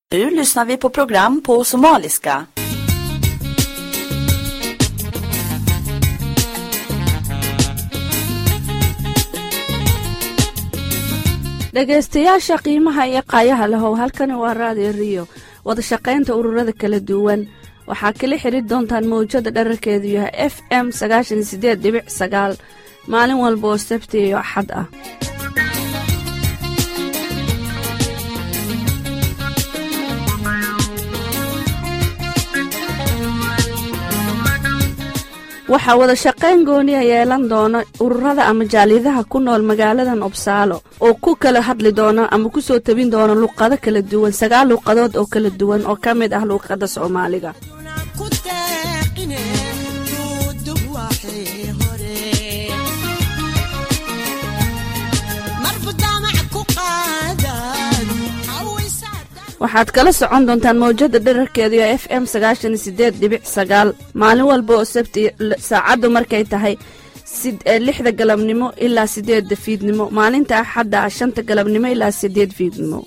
Nu lyssnar vi på program på somaliska. dhegaystayaasha qiimaha iyo qaayaha lahow halkani waa raadiyo riyo wadashaqaynta ururada kala duwan waxaa kala xidri doontaan mawjada dherarkeedu yahay f m sagaashan sideed dhibic sagaal maalin walba oo sabti iyo axad ah waxaa wadashaqayn gooniya yeelan doona ururada ama jaaliyadaha ku nool magaaladan obsaalo oo ku kala hadli doona ama ku soo tabin doona luuqado kala duwan sagaal luuqadood oo kala duwan oo ka mid ah luuqadda soomaaliga waxaad kala socon doontaan mawjada dherarkeedu ee f m sagaashan sideed dhibic sagaal maalin walba oo sabti saacaddu markay tahay lixda galabnimo ilaa sideedda fiidnimo maalinta axadda ah shanta galabnimo ilaa sideed fiidnimo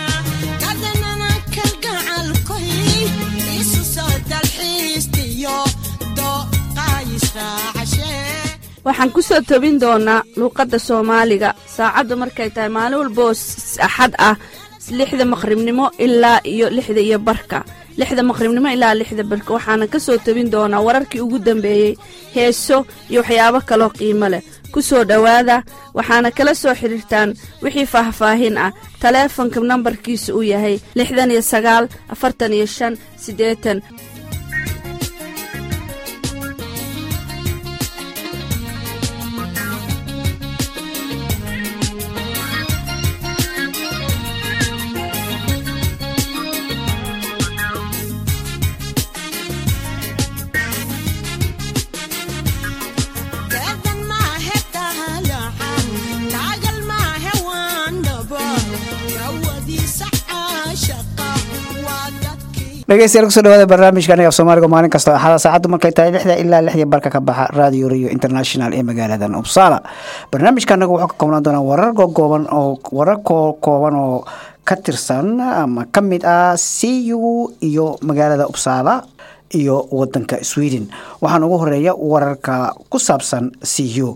waxaan ku soo tobin doonaa luuqadda soomaaliga saacaddu markay tahay maalin walba oo axad ah lixda maqribnimo ilaa iyo lixda iyo barka lixda maqribnimo ilaa lixda barka waxaana ka soo tabin doonaa wararkii ugu dambeeyey heeso iyo waxyaabo kaloo qiimo leh ku soo dhowaada waxaana kala soo xidhiirtaan wixii faahfaahin ah taleefonka nambarkiisa uu yahay lixdan iyo sagaal afartan iyo shan siddeetan dhegeystayaal kusoo dhawaada barnaamijka aniga af soomaaliga maalin kastoo axada saacaddu markay tahay lixda ilaa lixdii barka ka baxa radio rio international ee magaaladan uppsala barnaamijka anagu wuxuu ka koobnaan doonaa warar gogooban oo warar kooban oo ka tirsan ama ka mid ah c u iyo magaalada uppsala iyo wadanka sweden waxaan ugu horeeya wararka ku saabsan c u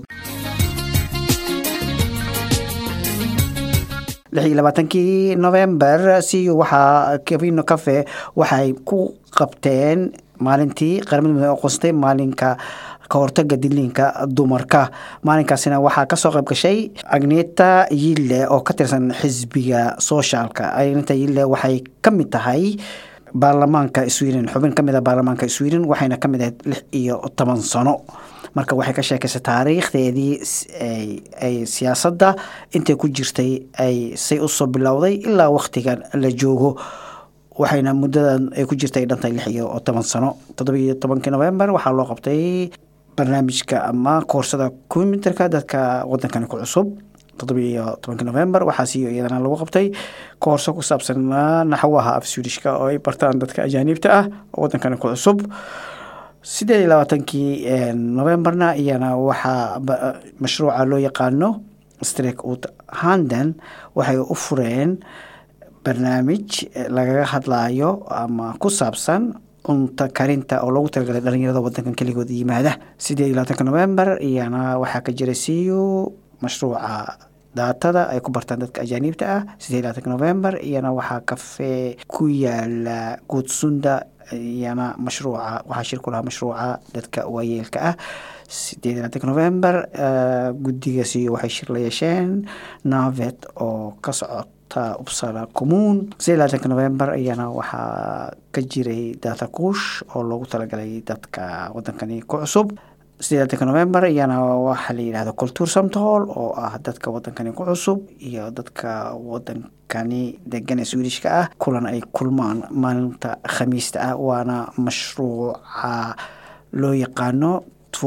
lix iyo labaatankii november c u waxaa kevino cafe waxay ku qabteen maalintii qaramada midoobe aqoonsatay maalinka ka hortaga diliinka dumarka maalinkaasina waxaa kasoo qayb gashay agneta yille oo ka tirsan xisbiga soshaalka agneta yille waxay ka mid tahay baarlamaanka sweden xubin kamid a baarlamaanka sweden waxayna kamid ahayd lix iyo toban sano marka waxay ka sheekaysay taariikhdeedii ay siyaasadda intay ku jirtay ay say usoo bilowday ilaa wakhtigan la joogo waxayna muddadan ay ku jirtay dhantay lix iyo toban sano toddobiyo tobankii november waxaa loo qabtay barnaamijka ama koorsada combyuterka dadka wadankani ku cusub toddobiyo tobankii november waxaasiyo iyadana lagu qabtay koorso ku saabsan naxwaha af swedishka oo ay bartaan dadka ajaaniibta ah oo wadankani ku cusub sideed iyo labaatankii novemberna iyana waxaa mashruuca loo yaqaano strek ut handen waxay u fureen barnaamij lagaga hadlayo ama ku saabsan cunta karinta oo loogu talagalay dhalinyarada wadankan keligood yimaada sideed iyo labaatanka november iyana waxaa ka jira siyo mashruuca daatada ay ku bartaan dadka ajaaniibta ah sideed iyo labaatanka november iyana waxaa kafee ku yaala guudsunda iyana mashruuca waxaa shir ku lahaa mashruuca dadka waayeelka ah sideed iyo labaatanka november guddigaasi waxay shir la yeesheen navet oo ka socota uppsala commuun sideed iyo labaatanka november iyana waxaa ka jiray data kuush oo loogu talagalay dadka wadankani ku cusub sideed labaatanka november iyana waxaa la yidhahda culture samtol oo ah dadka wadankani ku cusub iyo dadka wadankani degan ee swedishka ah kulan ay kulmaan maalinta khamiista ah waana mashruuca loo yaqaano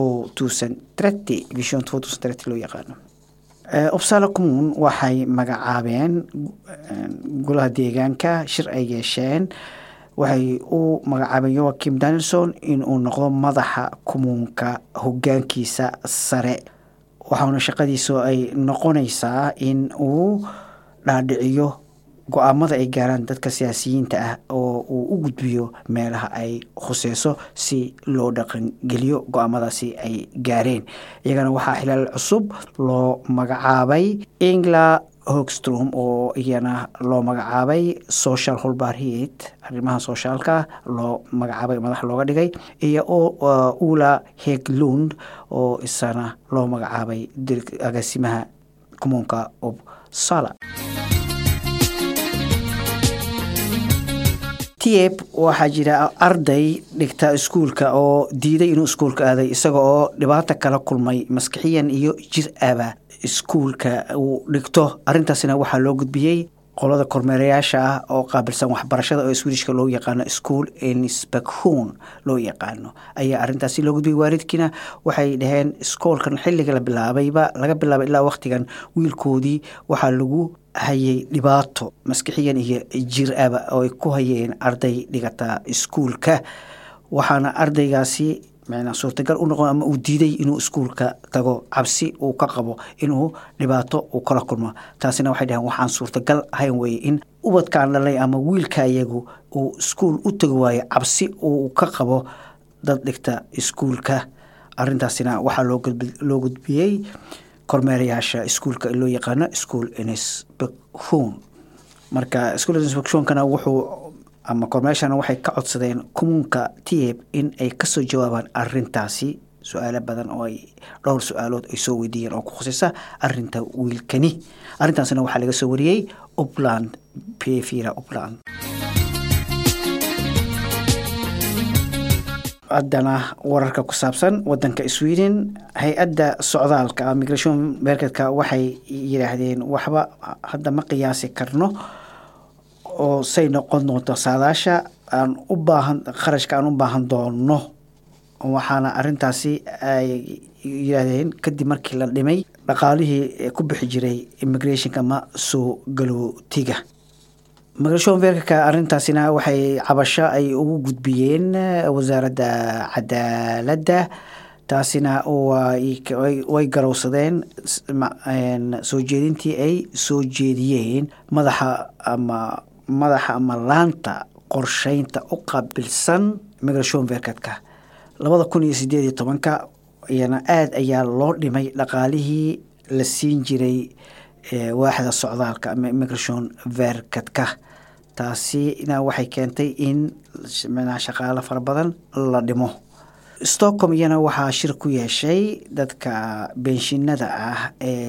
vision loo yaqaano uppsala commuun waxay magacaabeen golaha deegaanka shir ay yeesheen waxay u magacaabeen yoakim danielson inuu noqdo madaxa kumuunka hogaankiisa sare waxauna shaqadiisu ay noqonaysaa in uu dhaadhiciyo go-aamada ay gaaraan dadka siyaasiyiinta ah oo uu u gudbiyo meelaha ay khuseyso si loo dhaqangeliyo go-aamadaasi ay gaareen iyagana waxaa xilaal cusub loo magacaabay engla hogstrom oo iyana loo magacaabay social holbarhiet arrimaha soshaalka loo magacaabay madax looga dhigay iyo ula heglund oo isana loo magacaabay agaasimaha commuunka obsala tieb waxaa jira arday dhigta iskuulka oo diiday inuu iskuulka aaday isaga oo dhibaato kala kulmay maskixiyan iyo jir aba iskuulka uu dhigto arrintaasina waxaa loo gudbiyey qolada kormeerayaasha ah oo qaabilsan waxbarashada oo swedishka loo yaqaano school inspektion loo yaqaano ayaa arrintaasi loo gudbiyey waalidkiina waxay dhaheen iskoolkan xilliga la bilaabayba laga bilaabay ilaa wakhtigan wiilkoodii waxaa lagu hayay dhibaato maskixiyan iyo jir aba oo ay ku hayeen arday dhigata iskuulka waxaana ardaygaasi mn suurtagal u noqon ama uu diiday inuu iskuulka tago cabsi uu ka qabo inuu dhibaato uu kala kulmo taasina waxay dhaheen waxaan suurtagal ahayn weye in ubadkaan dhalay ama wiilka iyagu uu iskuul u tagi waayo cabsi uu ka qabo dad dhigta iskuulka arintaasina waxaa loo gudbiyey kormeerayaasha iskuulka loo yaqaano school inspection marka school inspectionkana wuxuu ama kormeeshana waxay ka codsadeen commuunka tieb in ay kasoo jawaabaan arintaasi su-aalo badan oo ay dhowr su-aalood ay soo weydiiyeen oo ku khuseysa arinta wiilkani arrintaasna waxaa laga soo wariyey upland pevira upland haddana wararka ku saabsan wadanka sweden hay-adda socdaalka migration merketka waxay yidhaahdeen waxba hadda ma qiyaasi karno oo say noqon doonto saadaasha aan u baahan kharashka aan u baahan doono waxaana arintaasi ay yidhaahdeen kadib markii la dhimay dhaqaalihii ku bixi jiray immigrationka ama soo galootiga migration verkaka arintaasina waxay cabasho ay ugu gudbiyeen wasaaradda cadaaladda taasina way garowsadeen soo jeedintii ay soo jeediyeen madaxa ama madaxa ama laanta qorsheynta u qaabilsan migration verketka labada kun iyo sideed iyo tobanka iyana aada ayaa loo dhimay dhaqaalihii la siin jiray waaxda socdaalka ama migration verketka taasina waxay keentay in shaqaalo fara badan la dhimo stockholm iyana waxaa shir ku yeeshay dadka benshinada ah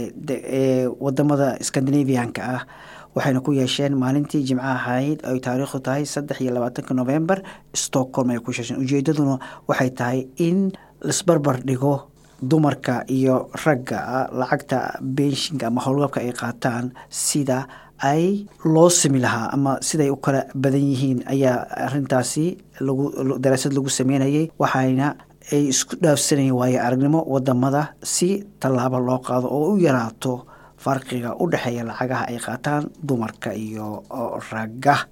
ee wadamada scandinavianka ah waxayna ku yeesheen maalintii jimco ahayd ay taariikhdu tahay saddex iyo labaatanka november stockholm ay ku yeesheen ujeedaduna waxay tahay in laisbarbar dhigo dumarka iyo ragga lacagta benshinka ama howlgabka ay qaataan sida ay loo simi lahaa ama siday u kala badan yihiin ayaa arintaasi lagu daraasad lagu sameynayay waxayna ay isku dhaafsanayeen waayo aragnimo wadamada si tallaabo loo qaado oo u yaraato farqiga u dhexeeya lacagaha ay qaataan dumarka iyo ragga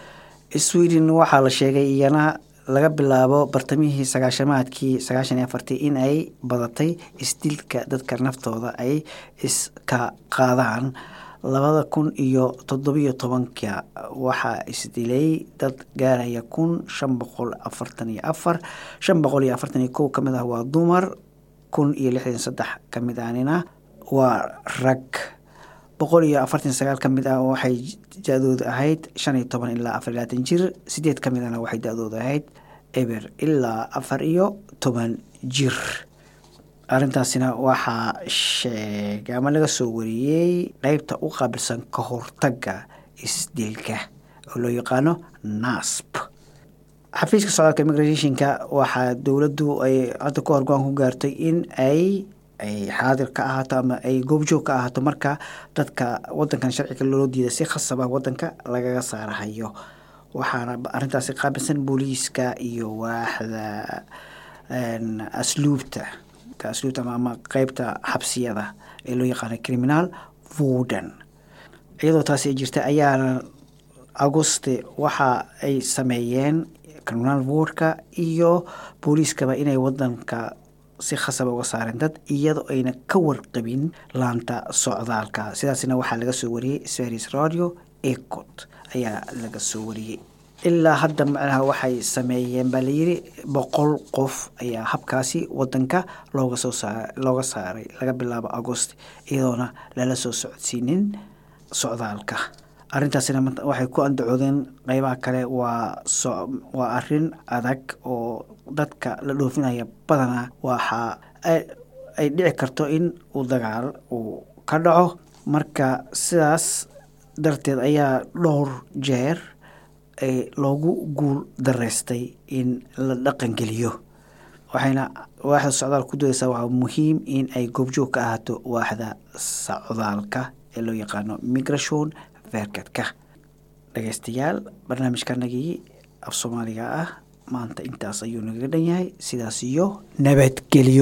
sweden waxaa la sheegay iyana laga bilaabo bartamihii sagaashamaadkii sagaashan iyo afartii in ay badatay isdilka dadka naftooda ay iska qaadaan labada kun iyo toddobiyo tobanka waxaa isdilay dad gaaraya kun shan boqol afartan iyo afar shan boqol iyo afartan iyo kow ka mid ah waa dumar kun iyo lixdan saddex ka mid anina waa rag boqol iyo afartan sagaal ka mid ah waxay da-dooda ahayd shan iyo toban ilaa afar iyo labaatan jir sideed ka midana waxay da-dooda ahayd eber ilaa afar iyo toban jir arrintaasina waxaa sheegay ama laga soo wariyey qeybta u qaabilsan ka hortagga isdilka oo loo yaqaano nasb xafiiska socdaalka immigrationka waxaa dowladdu ay hadda ku horgoaan ku gaartay in ay ay xaadir ka ahaato ama ay goobjoog ka ahaato marka dadka wadankan sharciga loo diida si khasaba wadanka lagaga saarahayo waxaana arrintaasi qaabilsan booliiska iyo waaxda asluubta asluubta ama qeybta xabsiyada ee loo yaqaana criminal warden iyadoo taasi ay jirta ayaana agoste waxa ay sameeyeen criminal wardka iyo booliiskaba inay wadanka si khasaba uga saareen dad iyadoo ayna ka warqabin laanta socdaalka sidaasna waxaa laga soo wariyey sferis radio ecot ayaa laga soo wariyey ilaa hadda macnaha waxay sameeyeen baa layidhi boqol qof ayaa habkaasi wadanka looga soo saa looga saaray laga bilaabo agost iyadoona lala soo socodsiinin socdaalka arrintaasina waxay ku andacoodeen qeybaha kale waa so waa arrin adag oo dadka la dhoofinaya badanaa waxaa ay dhici karto in uu dagaal uu ka dhaco marka sidaas darteed ayaa dhowr jeer loogu guul dareystay in la dhaqangeliyo waxayna waaxda socdaal ku dayeysaa waxaa muhiim in ay goobjoog ka ahaato waaxda socdaalka ee loo yaqaano migration verketka dhageystayaal barnaamijkanagii af soomaaliga ah maanta intaas ayuu nagaga dhan yahay sidaas iyo nabadgelyo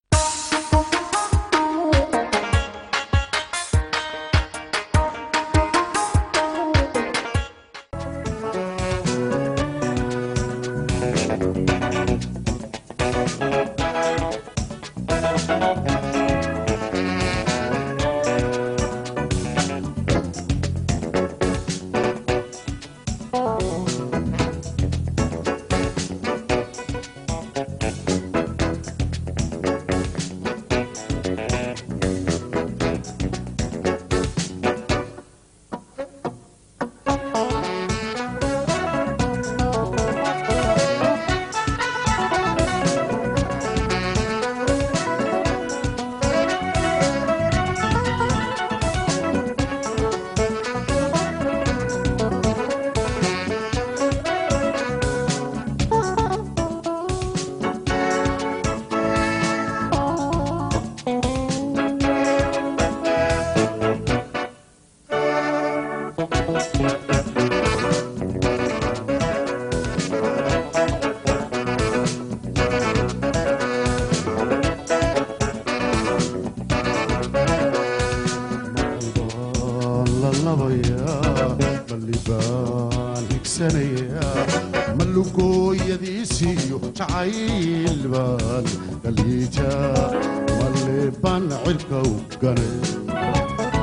malugooyadiisiyo jacayl baan dhaliija maleebaan cirka u ganay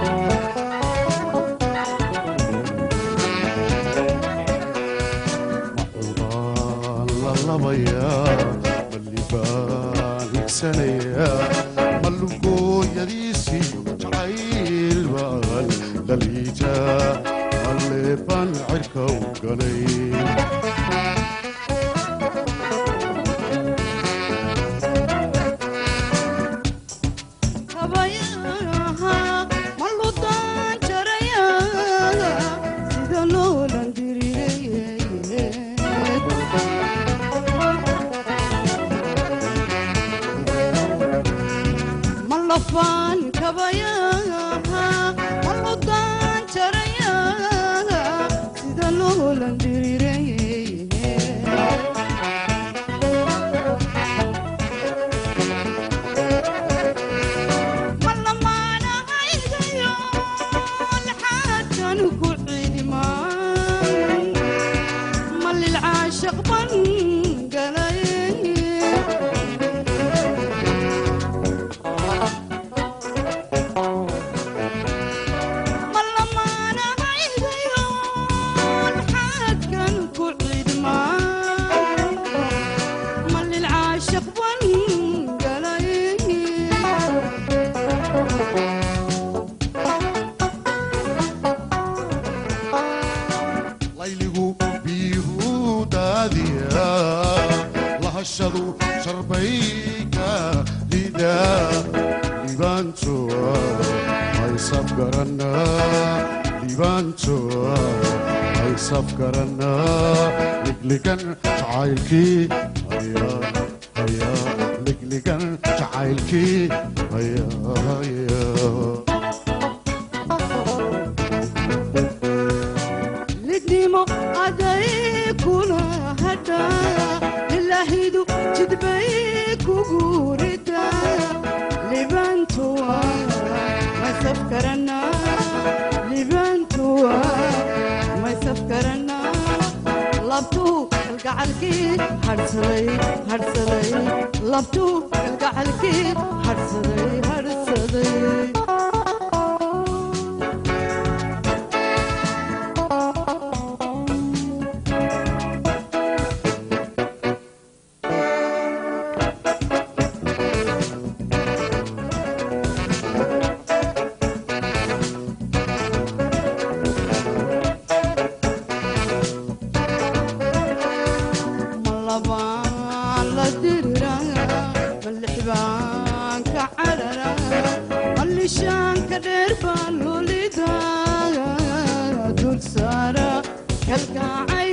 macudaan la labayaa malibaan higsanayaa malugooyadiisiyo jacayl baan dhaliija maleebaan cirka u ganay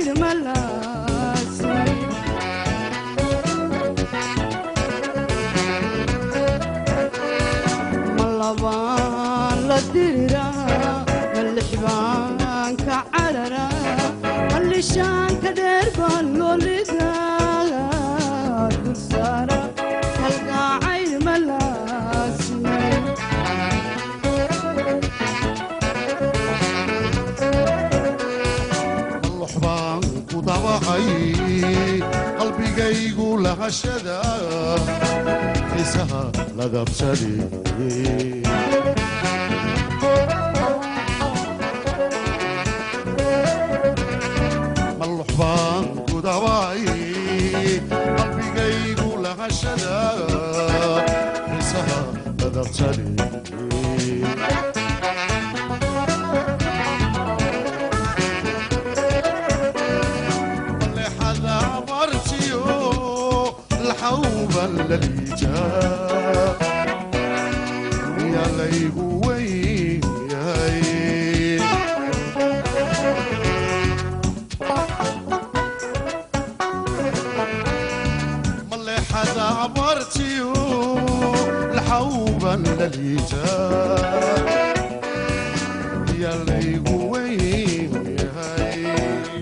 gacayr malaasi malabaan la diriraa malixbaan ka cararaa mallishaanka dheer baan loolidaa dulsaara halgacayr malaasi qallox baan ku dabacay qalbigaygu lahashada xiisaha la dabsaday mallox baan ku dabacay qalbigaygu lahashada xiisaha la dabsaday لحظة مرتيو الحوبة الليجا يا ليبو وين يا هي ملحظة مرتيو الحوبة الليجا يا ليبو وين يا هي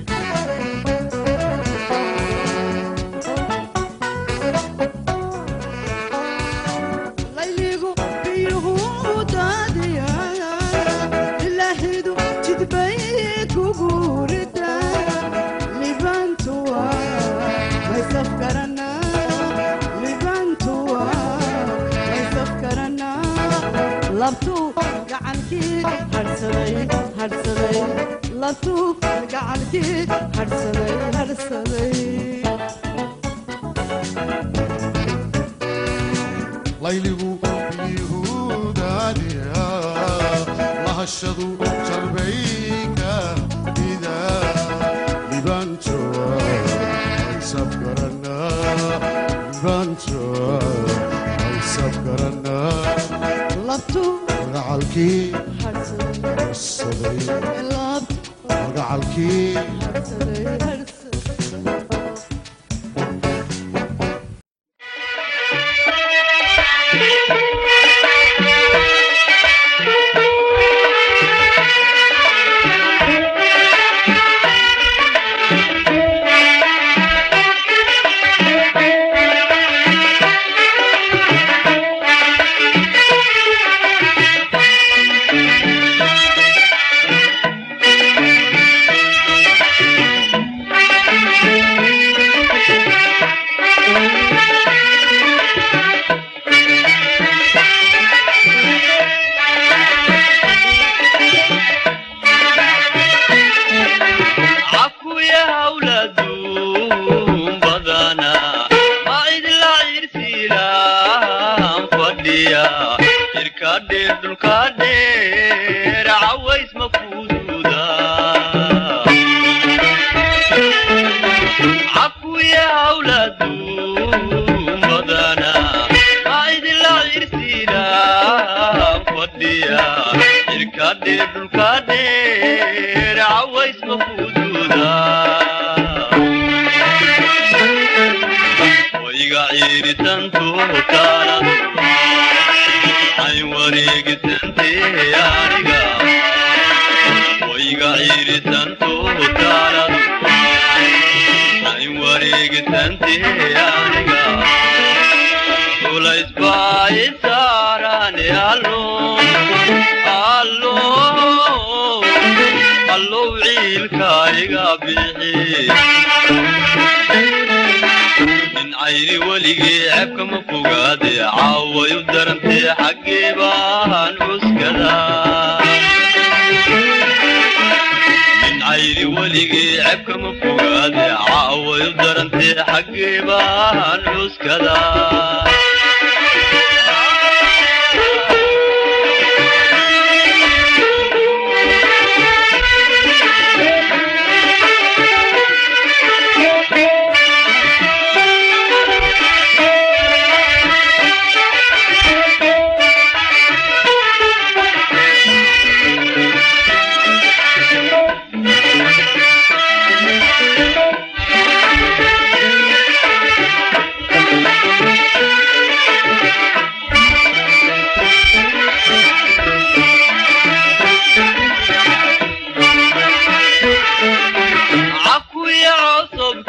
layligu biyuhu daadiya ilaahidu jidbay kugu rida libantuwa maysafkarana libantuwa maysafkarana labtuu gacankii hadhsaday hadhsaday labtuu gacankii hadhsaday hadhsaday layligu yuhuudaadiya lahashadu jarbayka ida libantoa aysabgarana libantoa aysabgarana labtuu magacalkii hadhsaday saday labtuu magacalkii hadhsaday hadhsaday cakuya hawladuun badana ma idla cirsiilaan fadhiya jirka dheer dhulka dheer caways ma kududa cakuya hawladuun badana ma idla cirsiilaan fadhiya jirka dheer dhulka dheer caways ma kududa wayga ciiritantu taanadu ay wareegisante aniga wayga ciiritantu taanadu ay wareegisante aniga culaysbaayisaarane allo allo allow ciilkayga bixi min cayri weligii ceebka ma fogaade caaway u darantee xaggee baan cuskada min cayri weligii ceebka ma fogaade caaway u darantee xaggee baan cuskada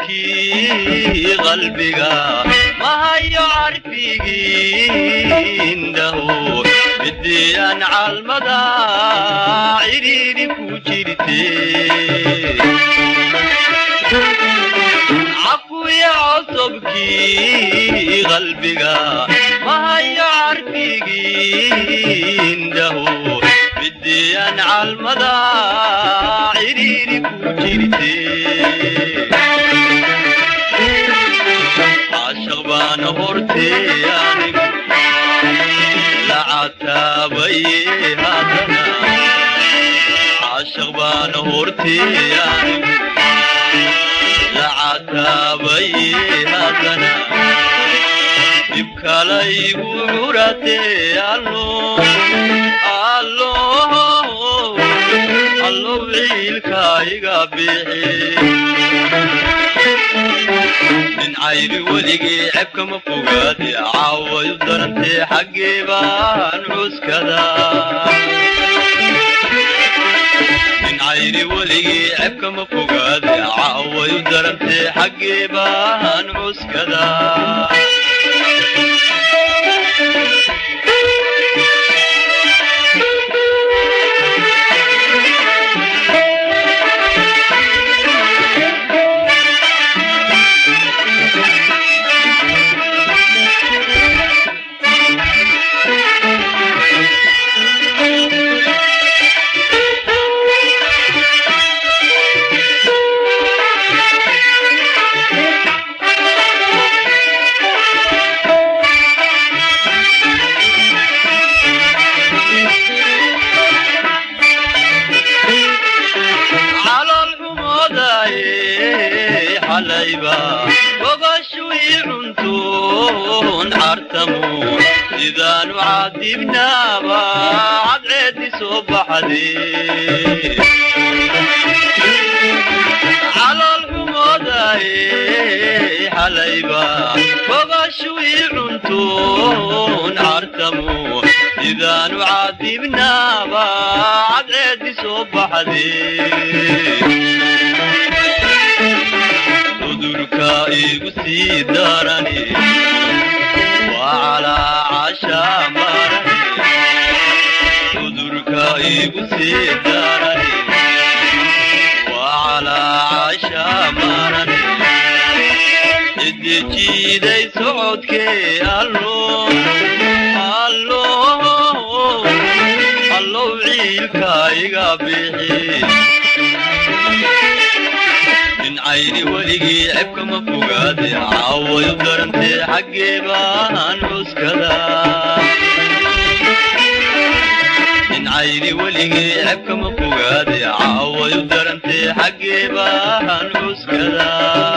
cosubkii qalbiga mahayo carfigii indhahu midiyaan calmada cidhiidhi ku jirte cafuya cosubkii qalbiga mahayo carfigii indhahu midiyaan calmada cidhiidhi ku jirte caashaq baana hortee anigu lacataabaye haddana caashaq baana hortee anigu lacataabaye haddana dhibkalaygu curatee allo allo allow ciilkayga bixi nin cayri weligii cebkama fogaade caawayu darantee xaggee baan cuskada nin cayri weligii cebkama fogaade caawayu darantee xaggee baan cuskada calool xumoodaye xalayba gogashwii cuntuun cartamu sidaanu cadibnaaba cadceedi soo baxde calool xumoodaye xalayba gogashwii cuntuun cartamu sidaanu cadibnaaba cadceedi soo baxde cudurka igu sii darani waa calaacasha marani cudurka igu sii darani waa calaacasha marani cidijiiday socodkee allo allo allow ciilka iga bixi nin cayri weligii cebkama fogaade caawayu darantee xaggee baan cuskada nin cayri weligii cebkama fogaade caawayu darantee xaggee baan cuskada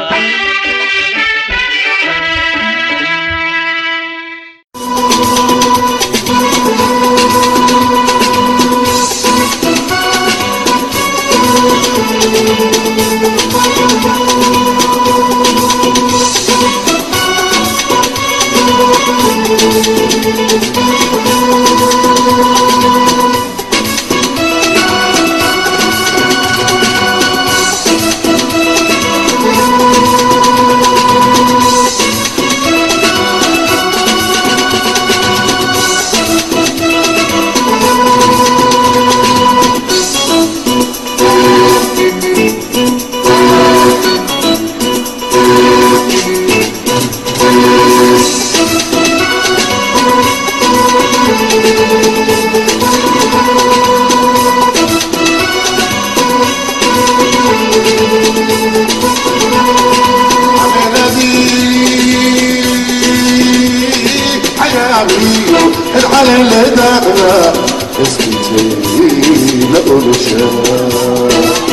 على اللي داخله اسكتي لا اقول شباب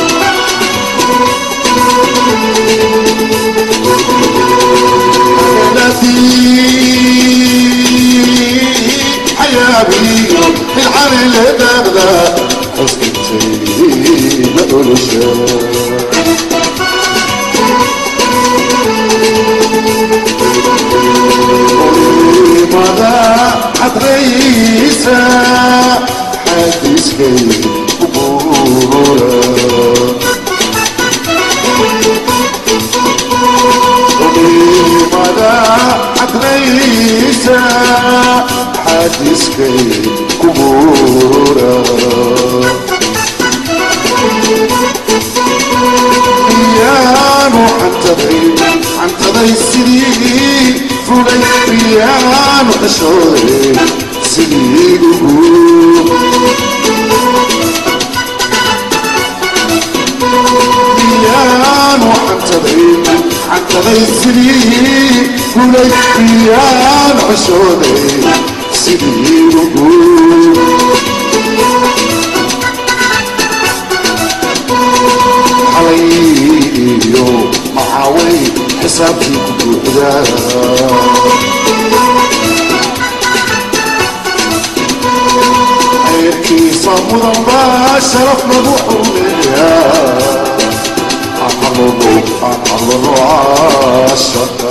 حيابي العالي اللي داخله اسكتي لا اقول شباب ماذا حتريسا حديث كي قبورا xantaday xantaday sidii fulay biyaanu xishooday sidii ugu biyaanu xantaday xantaday sidii fulay biyaanu xishooday sidii ugu xalayo maxaaway xisaabtii ku buuxdaa khayrkiisa mudan baa sharaf lagu xumeeyaa axalolo axalolo caashaqa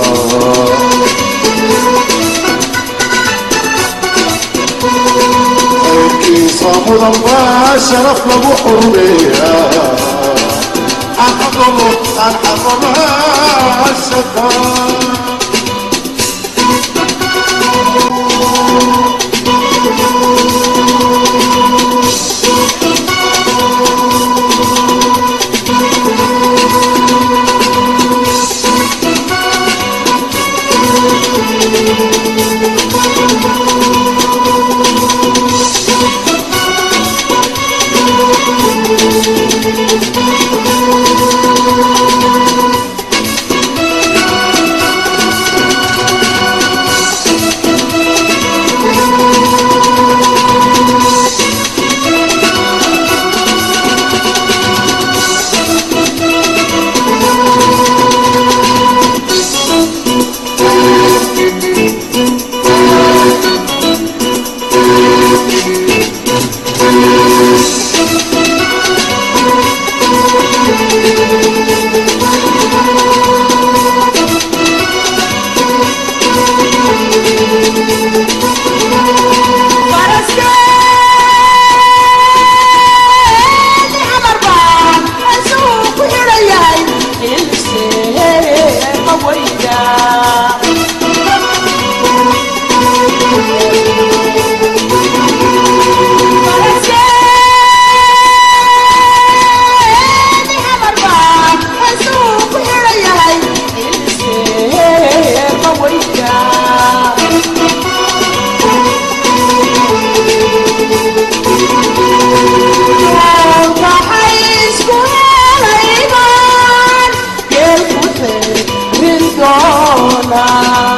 khayrkiisa mudan baa sharaf lagu xumeeyaa axalolo axalolo caashaqa Rin doona